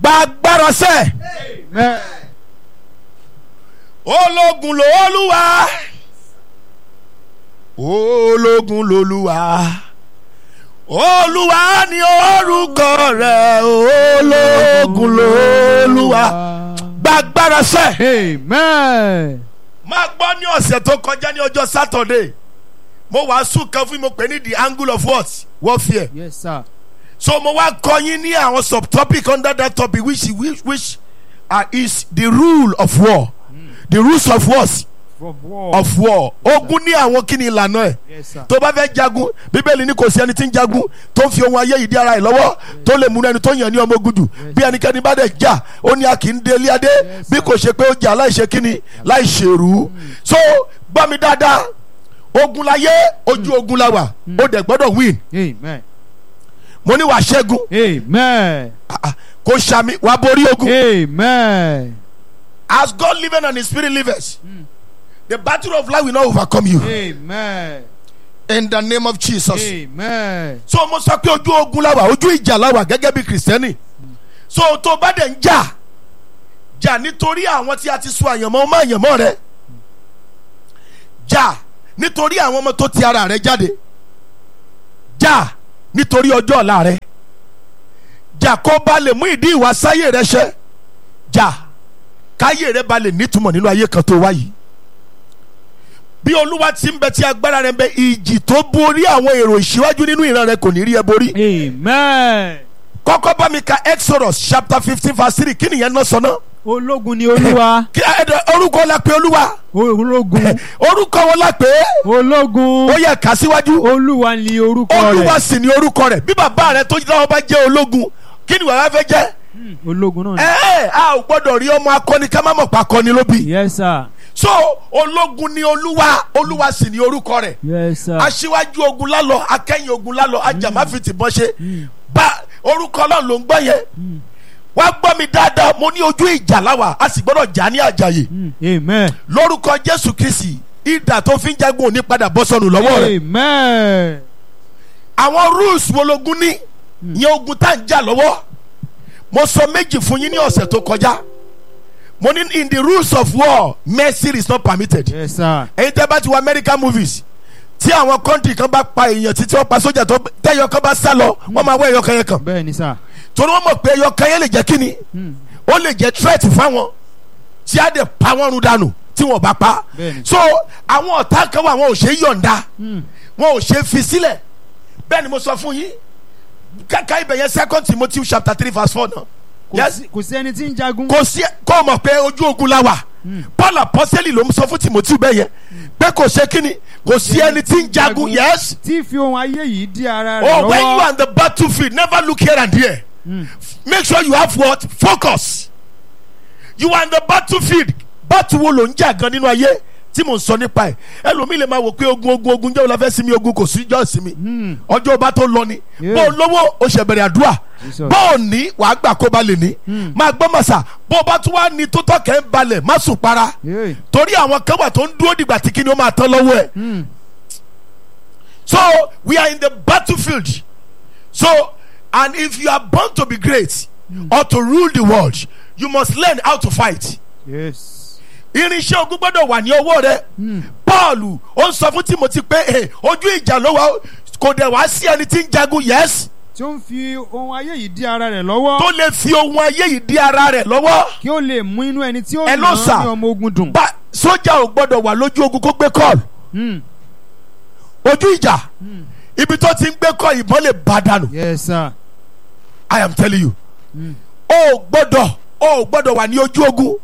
gba agbára sẹ́ Amen. ológun lolúwa ológun lolúwa olúwa ni orúkọ rẹ̀ ológun lolúwa gba agbára sẹ́. Amen. máa gbọ́ ní ọ̀sẹ̀ tó kọjá ní ọjọ́ sátọ̀dé mo wàásù kan fún mi mo pè ní the angle of what warfare Yes, sir. so mo wá kọ́ yín ní àwọn subtopic under that topic which which, which uh, is the rule of war the rules of wars From war. of war ogun ní àwọn kí ni ìlànà ẹ̀ Yes, sir. tó bá fẹ́ jagun bíbélì ní kò sí ẹni tí ń jagun tó ń fi ohun ayé yìí dí ara ẹ̀ lọ́wọ́ tó lè múnú ẹni tó yàn ní ọmọ ogun jù bí ẹnikẹ́ni bá dẹ̀ jà ó ní a kì í délé adé Yes, bí sir. kò ṣe pé ó jà láìṣe kíni láìṣèrú so gbọ́ mi dáadáa ogun láyé ojú ogun la wà ó dẹ̀ gbọ́dọ̀ win Amen. mo ní wàá ṣẹ́gun Amen. Ah, ah, kò ṣàmì wàá borí ogun Amen. as God living and his spirit livers the battle of life will not overcome you Amen. in the name of Jesus. Amen. so mo sọ pé ojú ogun la wà ojú ìjà la wà gẹ́gẹ́ bí kìrìsìtẹ́nì so tó bá dẹ̀ ń jà jà nítorí àwọn tí a ti sọ àyànmọ́ ọmọ àyànmọ́ rẹ jà nítorí àwọn ọmọ tó ti ara rẹ jáde jà nítorí ọjọ́ ọ̀la rẹ jà kó ba lè mú ìdí ìwà sáyé rẹ ṣẹ jà káyé rẹ ba lè nítumọ̀ nínú ayé kan tó wá yìí bí olúwa ti ń bẹ tí agbára rẹ ń bẹ ìjì tó borí àwọn èrò ìṣíwájú nínú ìran rẹ kò ní rí ẹ borí. Amen. kọ́kọ́ bá mi ka exodus chapter fifteen verse three kí nìyẹn náà sọ náà. Ológun ni Olúwa. kí ẹ̀dọ̀ orúkọ la pé olúwa Ológun. orúkọ wọn la pé Ológun. ó yẹ ká síwájú Olúwa ni orúkọ olúwa rẹ̀. sì ni orúkọ rẹ bí bàbá rẹ tó lọ́wọ́ bá jẹ́ ológun kí ni wàá fẹ́ jẹ́ Ológun náà ẹ ẹ a ò gbọ́dọ̀ rí ọmọ akọni ká má mọ̀ pa akọni ló bí ni. Yes, sir. so ológun ni olúwa olúwa sì ni orúkọ rẹ Yes, sir. aṣíwájú ogun lálọ akẹ́yìn ogun lálọ ajàmáfìtì bọ́n ṣe bá orúkọ ọlọ́run ló ń gbọ́ yẹn wá gbọ́ mi dáadáa mo ní ojú ìjà láwà a sì gbọ́dọ̀ jà ní àjàyè Mm. Amen. lórúkọ jésù kristi ìdà tó fi ń jagun òní padà bọ́ sọnù lọ́wọ́ rẹ̀ Amen. àwọn rules wo logun ní ìyẹn ogun tá à ń jà lọ́wọ́ mo sọ méjì fún yín ní ọ̀sẹ̀ tó kọjá mo ní in the rules of war mercy is not permitted Yes, sir. ẹ̀yin tẹ́ bá ti wo american movies tí àwọn kọ́ńtì kan bá pa èèyàn títí wọ́n pa sójà tó tẹ́yọ kan bá sá lọ wọ́n máa wọ ẹ̀yọ kan yẹn kan Bẹ́ẹ̀ ni, sir. torí wọ́n mọ̀ pé ẹ̀yọ kan yẹn lè jẹ́ kíni Mm. ó lè jẹ́ threat fáwọn tí á dẹ̀ pa wọ́n run dànù tí wọ́n bá pa Bẹ́ẹ̀ni. so àwọn ọ̀tá kan wà wọn ò ṣe é yọ̀ǹda Mm. wọn ò ṣe é fi sílẹ̀ bẹ́ẹ̀ ni mo sọ fún yín kàkà ibẹ̀ yẹn second timothy chapter three verse four náà Kò yes sí- Kò sí ẹni tí ń jagun. kò sí kó o mọ̀ pé ojú ogun la wà paul apọ́sẹ́lì ló ń sọ fún timothy bẹ́ẹ̀ yẹn pé kò ṣe kíni kò sí ẹni tí ń jagun yes Tí fi ohun ayé yìí dí ara rẹ̀ oh when you lọ́wọ́. are on the battlefield never look here and there make sure you have what focus you are on the battlefield battle wo ló ń jà gan nínú ayé tí mò ń sọ nípa ẹ ẹlòmíì lè máa wò pé ogun ogun ogun jẹ́ òun sinmi ogun kò sí jọ́ sinmi ọjọ́ ọba tó lọ ni Yeah. bó o lówó o ṣẹ̀ bẹ̀rẹ̀ àdúrà Jesus. bó o ní wàá gbà kó ba lè ní máa gbọ́ màsà bó o bá tún wá ní tó tọ́kẹ́ ń balẹ̀ má sùn para Yeah. torí àwọn kan wà tó ń dúró dìgbà tí kíni ó máa tán lọ́wọ́ ẹ̀ Mm. so we are in the battlefield so and if you are born to be great or to rule the world you must learn how to fight Yes. irinṣẹ́ ogun gbọ́dọ̀ wà ní ọwọ́ rẹ paul ó ń sọ fún timothy pé "Eh, ojú ìjà ló wà ó, kò dẹ̀ wá sí ẹni tí ń jagun yes Tí ó ń fi ohun ayé yìí dí ara rẹ̀ lọ́wọ́. tó lè fi ohun ayé yìí di ara rẹ̀ lọ́wọ́ Kí ó lè mú inú ẹni tí ó Ẹ nà ló án sà. ní ọmọ ogun dùn. bá sójà ò gbọ́dọ̀ wà lójú ogun kó gbé kọ́ọ̀lù Mm. ojú ìjà ibi tó ti ń gbé kọ́ ìbọn lè bá dànù Yes, sir. i am telling you o ò gbọ́dọ̀ o ò gbọ́dọ̀ wà ní ojú ogun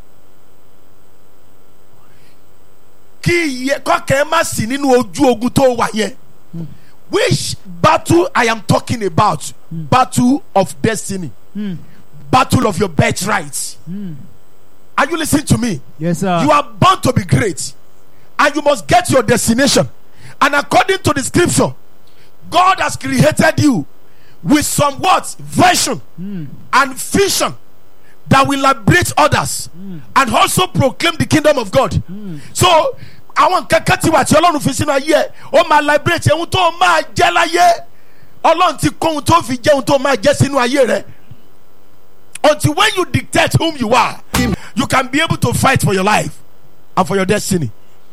kí iye kọ́kẹ́ má sí nínú ojú ogun tó wà yẹn which battle i am talking about battle of destiny Mm. battle of your birthright are you listening to me Yes, sir. you are born to be great and you must get your destination and according to the scripture god has created you with some what vision and vision that will liberate others and also proclaim the kingdom of god so àwọn nǹkan kan ti wà tí ọlọ́run fi sínú ayé ẹ̀ ó máa liberate ohun tó máa jẹ́ láyé ọlọ́run ti kó ohun tó fi jẹ́ ohun tó máa jẹ́ sínú ayé rẹ̀ until when you dictate whom you are you can be able to fight for your life and for your destiny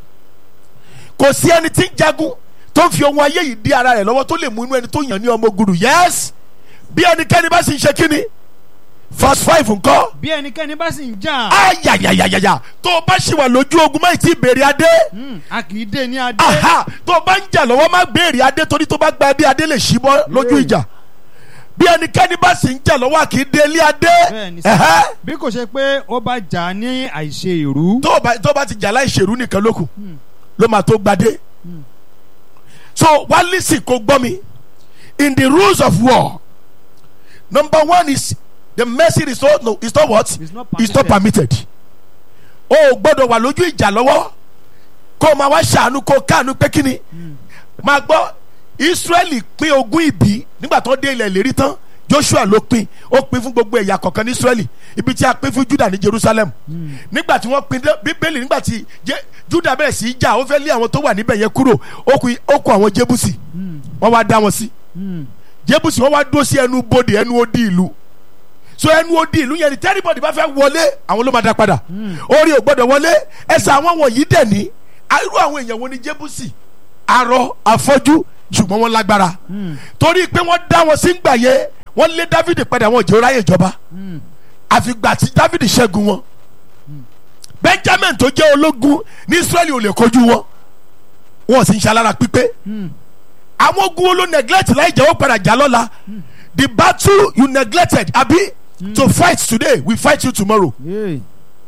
kò sí ẹni tí ń jagun tó ń fi ohun ayé yìí dí ara rẹ̀ lọ́wọ́ tó lè mú inú ẹni tó yàn ní ọmọ ogun dùn yes bí ẹnikẹ́ni bá sì ń ṣe kíni verse five ńkọ́ bí ẹnikẹ́ni bá sì ń jà ayayayaya tó o bá ṣì wà lójú ogun má ì tí ì béèrè adé mm, a kì í dé ní adé aha tó o bá ń jà lọ́wọ́ má béèrè adé torí tó bá gba adé adé lè ṣí bọ́ lójú Yeah. ìjà bí ẹnikẹ́ni bá sì ń jà lọ́wọ́ kì í dé ilé adé Bẹ́ẹ̀ni sir. ẹ̀hẹ́. bí kò ṣe pé ó bá jà ní àìṣe ìrú tó o bá tó o bá ti jà láì ṣèrú nìkan lókun ló máa tó gbadé so wá lísì kó gbọ́ mi in the rules of war number one is the mercy is not no is not what It's not is not permitted o ò gbọ́dọ̀ wà lójú ìjà lọ́wọ́ kó o máa wá ṣàánú kó o káàánú pé kíni máa gbọ́ israẹli pín ogún ìbí nígbà tó dé ilẹ̀ ìlérí tán joshua ló pín ó pín fún gbogbo ẹ̀yà kọ̀ọ̀kan ní israẹli ibi tí a pín fún juda ní jerusalem nígbà tí wọ́n pín dé- bíbélì nígbà tí Je- juda bẹ̀rẹ̀ sí í jà ó fẹ́ lé àwọn tó wà níbẹ̀ yẹn kúrò ó kù ó kù àwọn jébùsì wọ́n wá dá wọn sí jébùsì wọ́n wá dúró sí ẹnu bodè ẹnu odi ìlú so ẹnu odi ìlú yẹn ni tẹ́rìbọ̀dì bá fẹ́ wọlé àwọn ló máa dá padà orí ò gbọ́dọ̀ wọlé ẹsẹ̀ àwọn wọ̀nyí dẹ̀ ní irú àwọn èèyàn wo ni jébùsì arọ afọ́jú ṣùgbọ́n wọ́n lágbára torí pé wọ́n dá wọn sí gbà yẹn wọ́n lé dávidi padà wọn ò jẹ́ ráyè ìjọba àfìgbà tí dávidi ṣẹ́gun wọn benjamin tó jẹ́ ológun ní israẹli ò lè kojú wọn wọn sì ń ṣalára pípé àwọn ogun wo ló neglect láì jẹ́ ó padà jà lọ́la the battle you neglected abi to fight today we fight you tomorrow Yeah.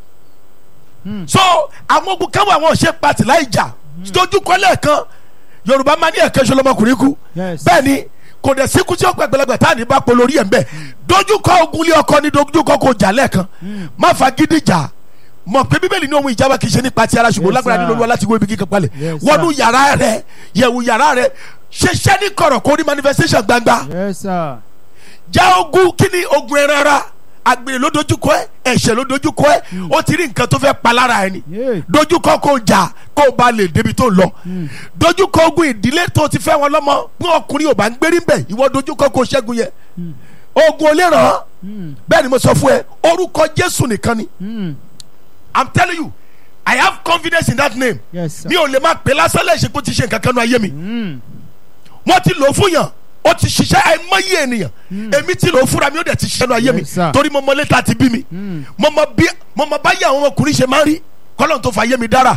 so àwọn ogun káwọn àwọn ṣe pati láì jà dojúkọ lẹ́ẹ̀kan yorùbá máa ní ẹ̀kẹ́ ṣọlọ́mọkùnrin kú Yes. bẹ́ẹ̀ ni kò dẹ̀ síkú tí ó pẹ́ gbẹlẹgbẹ tá à ní bá pọ̀ lórí ẹ̀ ń bẹ̀ dojúkọ ogun lé ọkọ ní dojúkọ kò jà lẹ́ẹ̀kan má fa gidi jà mọ̀ pé bíbélì ní ohun ìjábá kì í ṣe nípa ti ara ṣùgbọ́n Yes, lágbára sir. nínú olúwa láti wó ibi kíkan palẹ̀ Yes, sir. wọnú yàrá rẹ yẹ̀wù yàrá rẹ ṣiṣẹ́ ní kọ̀rọ̀ kó ní manifestation gbangba Yes, sir. já ogun kí ni ogun ẹran ara àgbèrè ló dojúkọ ẹ ẹ̀ṣẹ̀ ló dojúkọ ẹ ó ti rí nǹkan tó fẹ́ pa lára ẹni Yeah. dojúkọ kó jà kó o bá lè débi tó ń lọ dojúkọ ogun ìdílé tó ti fẹ́ wọn lọ́mọ bí ọkùnrin ò bá ń gbérí bẹ̀ ìwọ dojúkọ kó o ṣẹ́gun yẹn ogun ò lè ràn án bẹ́ẹ̀ ni mo sọ fún ẹ orúkọ jésù nìkan ni Mm. i'm telling you i have confidence in that name Yes, sir. mi ò lè máa pè lásán lẹ́sẹ̀ pé ó ti ṣe nǹkan kan nu ayé mi Mm. wọ́n ti lò ó fún yàn ó ti ṣiṣẹ́ àìmọye ènìyàn èmi ti lò ó fúnra mi ó dẹ̀ ti ṣiṣẹ́ nu ayé mi Yes, sir. torí mo mọ létà ti bí mi Mm. mo mọ bí mo mọ báyìí àwọn ọkùnrin ṣe máa ń rí kọ́lọ́n tó fa ayé mi dára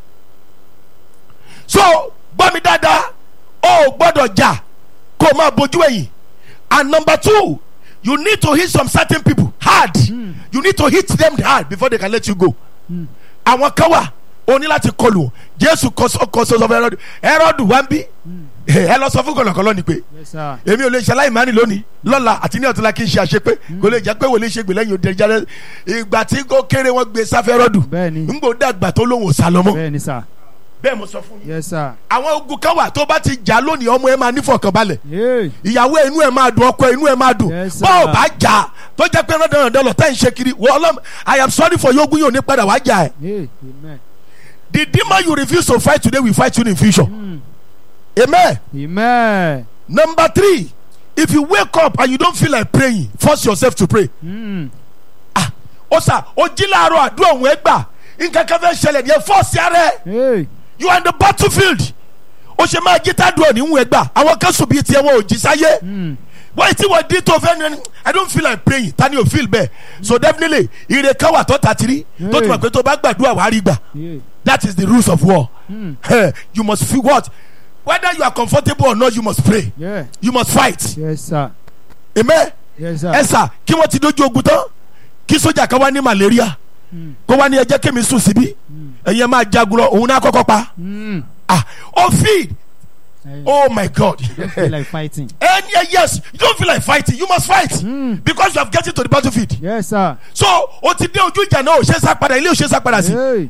so gbọ́ mi dáadáa ó ò gbọ́dọ̀ jà kó o máa bójú ẹ̀yìn and number two you need to hit some certain people hard you need to hit them hard before they can let you go àwọn kan wà o ní láti kọlù wọn. jésù kọ sọ kọ sọ fún ẹrọdù ẹrọdù wá ń bí ẹ lọ sọ fún kọlọkọlọ ni pé Yes, sir. èmi ò lè ṣe aláìmánì lónìí lọ́la àti ní ọ̀túnla kí n ṣe àṣepé kò lè jẹ́ pé wòlé ṣe gbè lẹ́yìn òde jáde ìgbà tí kò kéré wọn gbé sáfẹ́ rọ́dù Bẹ́ẹ̀ni. ńgbò dàgbà tó lóhùn sálọmọ Bẹ́ẹ̀ni, sir. bẹ́ẹ̀ mo sọ fún yín. Yes, sir. àwọn ogun kan wà tó bá ti jà lónìí ọmọ ẹ máa nífọ̀kànbalẹ̀ Yeah. ìyàwó ẹ inú ẹ máa dùn ọkọ ẹ inú ẹ máa dùn Yes, sir. bá ò bá jà tó jẹ́ pé rọ́dọ̀rọ̀dọ̀ lọ tẹ́ ń ṣe kiri wọ́n ọlọ́m I am sorry for yogun yóò ní padà wá jà ẹ̀ Yeah. Amen. the demon you refuse to fight today will fight you in future Mm. amen. Amen. number three if you wake up and you don't feel like praying force yourself to pray Mm. ah ó sà ó jí láàárọ̀ àdúrà òun ẹ gbà nǹkan kan fẹ́ ṣẹlẹ̀ ní ẹ force ara ẹ Yeah. you are in the battlefield ó ṣe máa jí tádùn òní ń gbà àwọn kan sùn bíi tiẹ̀ wọn ò jí sáyé Mm. wọ́n ti wọ́n dín tó fẹ́ ní i don't feel like praying tani ò feel bẹ́ẹ̀ so definitely ire kan wà tó ta tiri tó tún wà pé tó bá gbàdúrà wàá rí gbà Yeah. that is the rules of war Mm. Eh, you must feel what whether you are comfortable or not you must pray Yeah. you must fight Yes, sir. amen. Yes, sir. ẹ sà kí wọ́n ti dojú ogun tán kí sójà kan wá ní malaria Mm. kó wá ní ẹ jẹ́ kémi sùn síbí ẹ̀yin ẹ máa jagun lọ òun náà kọ́kọ́ pa Mm. ah ó feed I oh my god don't feel like fighting. and yeah, yes you don't feel like fighting you must fight Mm. because you have getting to the battlefield Yes, sir. so o ti dé ojú ìjà náà ò ṣe é sá padà ilé ò ṣe é sá padà sí Yeah.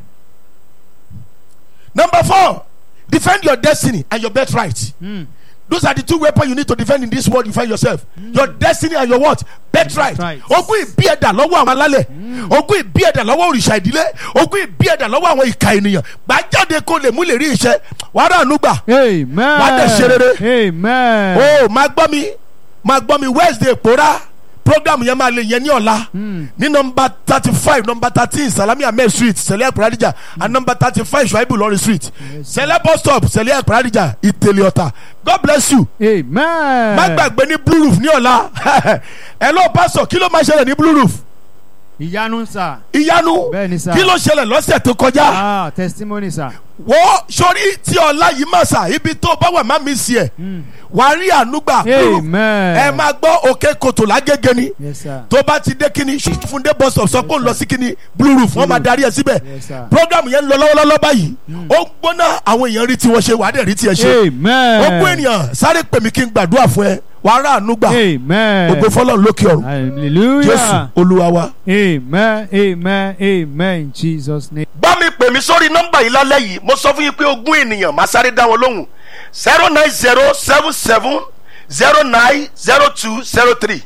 number four defend your destiny and your birthright Mm. those are the two weapons you need to defend in this world you find yourself your destiny and your what birthright Birthright. ogún ìbí ẹ̀dà lọ́wọ́ àwọn alálẹ̀ ogún ìbí ẹ̀dà lọ́wọ́ òrìṣà ìdílé ogún ìbí ẹ̀dà lọ́wọ́ àwọn ìka ènìyàn gbàjáde kó lè mú lè rí iṣẹ́ wàá rà ànúgbà Amen. Wàá dẹ̀ ṣe rere. Amen. o máa gbọ́ mi máa gbọ́ mi wednesday pòórá program yẹn máa lè yẹn ní ọ̀la ní nọmba thirty five nọmba thirteen salami ahmed street sẹlẹ̀ paradija and nọmba thirty five shuaibu lọrin street sẹlẹ̀ bus stop sẹlẹ̀ paradija ìtẹ̀lẹ̀ ọ̀tà god bless you amen. má gbàgbé ní blue roof ní ọ̀la ẹ lọ pásọ kí ló máa ṣẹlẹ̀ ní blue roof ìyanu sà. ìyanu Bẹ́ẹ̀ni sà. kí ló ṣẹlẹ̀ lọ́sẹ̀ tó kọjá ah testimony sà. wọ́n sórí tí ọ̀la yìí mà sà ibi tó bá wà má mi sí ẹ̀ wàá rí ànúgbà blue roof amen. ẹ máa gbọ́ òkè kòtò lágége ni yes sir. tó bá ti dé kíní fúndé bus stop sọ pé òun lọ sí kíní blue roof wọ́n máa darí ẹ síbẹ̀ Yes, sir. program yẹn ń lọ lọ́wọ́lọ́wọ́ báyìí ó ń gbóná àwọn èèyàn rí tiwọn ṣe wàá dẹ̀ rí tiẹ̀ ṣe amen. ogún ènìyàn sáré pè mí kí n gbàdúrà fún ẹ wàá rà ànúgbà amen. ògbó fọlọ́run lókè ọ̀run hallelujah. jésù olúwa wa. amen amen amen in jesus name. bá mi pè mí sórí nọ́mbà yìí lálẹ́ yìí mo sọ fún yín pé ogún ènìyàn máa sáré dá wọn lóhùn zero nine zero seven seven zero nine zero two zero three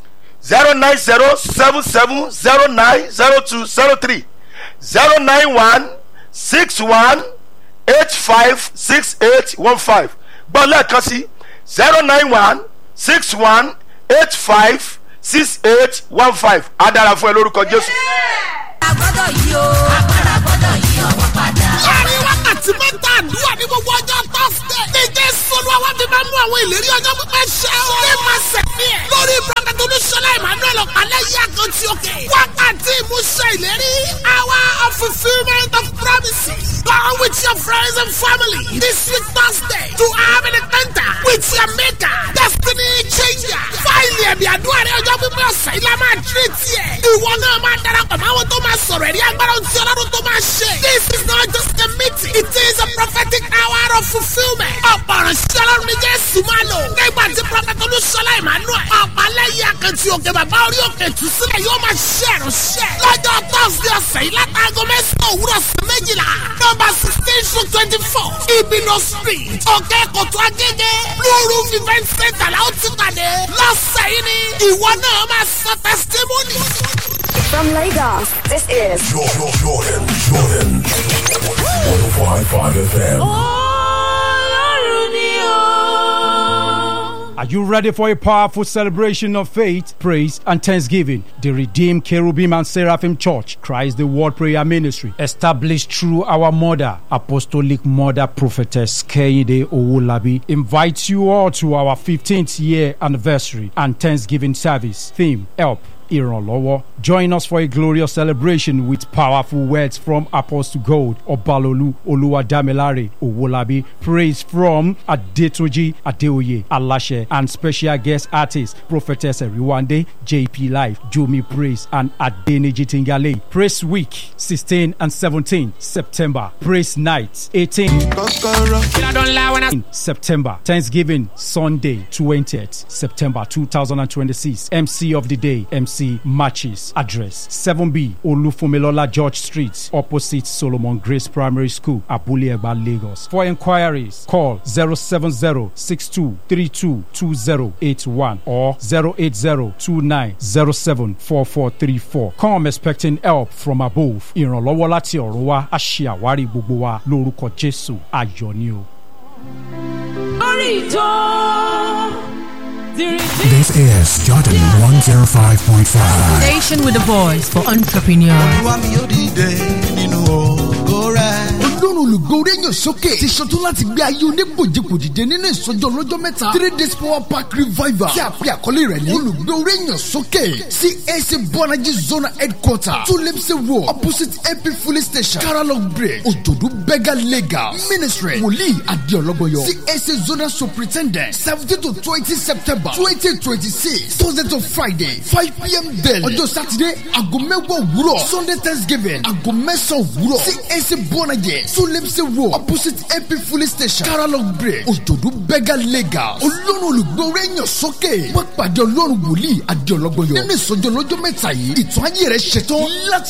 zero nine zero seven seven zero nine zero two zero three zero nine one six one eight five six eight one five gbọ́ lẹ́ẹ̀kan sí zero nine one six one eight five six eight one five á dára fún ẹ lórúkọ jésù. agbọ́dọ̀ yí o agbára gbọ́dọ̀ yí ọwọ́ padà. láàrin wákàtí mẹ́ta àdúrà ní gbogbo ọjọ́ tọ́sídẹ̀. ní jésù olúwa wá fi máa mú àwọn ìlérí ọjọ́ pípẹ́ ṣẹ o. ní máa sẹ̀mí ẹ̀. lórí prọfẹ̀tì olúṣọlá emmanuel ọ̀pálẹ̀ yí àkàntì òkè. wákàtí ìmúṣẹ ìlérí. hour of fulfilment of promises. Go with your friends and family this week Thursday to have an encounter with your maker. Destiny changer. Fáìlì ẹ̀mí àdúrà rẹ̀ ọjọ́ pípẹ́ ọ̀sẹ̀ ilá máa tírè tiẹ̀. Ìwọ náà máa darapọ̀ mọ́ àwọn tó máa sọ̀rọ̀ ẹ̀rí agbára ohun tí ọlọ́run tó máa ṣe. This is not just a meeting. It is a prophetic hour of fulfilment. Ọ̀pọ̀ ọ̀rọ̀ sí ọlọ́run ní Jésù máa lò. Nígbà tí Prọfẹ̀tì Olúṣọlá Emmanuel. Ọ̀pálẹ́yìn akẹ́tì òkè bàbá orí òkè tù sílẹ̀ yóò máa ṣe ìránṣẹ́. Lọ́jọ́ Thursday ọ̀sẹ̀ yìí látàgọ́ mẹ́sàn-án òwúrọ̀ sí méjìlá. Nọ́mbà sixteen to twenty-four. Ibino street. Òkè Kòtò Agége. Blue Roof event center la ó ti pàdé. Lọ́sẹ̀ yìí ni ìwọ náà máa sọ testimony. From Lagos, this is Jordan, Jordan, Jordan. 105.5 FM. ọlọ́run ni o. Are you ready for a powerful celebration of faith, praise, and thanksgiving? The Redeemed Cherubim and Seraphim Church, Christ the Word Prayer Ministry, established through our mother, Apostolic Mother Prophetess Kehinde Owolabi, invites you all to our 15th year anniversary and Thanksgiving service. Theme Help. Ìrànlọ́wọ́. Join us for a glorious celebration with powerful words from Apostle Gold, Obalolu, Oluwadamilare, Owolabi, praise from Adetunji Adeoye, Alashe, and special guest artists Prophetess Eriwande, JP Life, Jomi Praise, and Adeniji Tingale. Praise Week, 16 and 17 September. Praise Night, 18 in September. Thanksgiving Sunday, 20th September 2026. MC of the day, MC Matches. Address 7B Olufumilola George Street, opposite Solomon Grace Primary School, Abule Egba, Lagos. For inquiries, call 070-6232-2081 or 080-2907-4434. Come expecting help from above. Ìrànlọ́wọ́ láti ọ̀run wá, a ṣe àwárí gbogbo wa lórúkọ Jésù. Ayọ̀ ni o. lórí ìjọ dìrìdì. This is Jordan 105.5. Station with a voice for entrepreneurs. wá mi ó dìde nínú ògo rẹ̀. ọlọ́run olùgbòòrè yàn sókè ti ṣetán láti gbé ayé onígbòjìgbò dìde nínú ìsọjọ́ ọlọ́jọ́ mẹ́ta three days power park revival tí a pè àkọlé rẹ̀ ní olùgbòòrè yàn sókè cac bọ́nájí zona headquarter tulimsi road opposite ap filling station caralong bridge òjòdú bega legal ministry wòlíì adéọlọ́gbọ̀yọ cac zona superintendent seventeen to twenty september twenty twenty six thursday to friday five pm daily ọjọ́ sátidé aago mẹ́wàá òwúrọ̀ sunday thanksgiving aago mẹ́sàn-án òwúrọ̀ cac bọ́nájí tulimsi road opposite ap filling station caralong bridge òjòdú bega legal olórun olùgbòòrè yàn sókè wọ́n pàdé ọlọ́run wòlíì adéọlọ́gbọ̀yọ nínú ìsọjọ́ lọ́jọ́ mẹ́ta yìí ìtàn ayé rẹ̀ ṣetán láti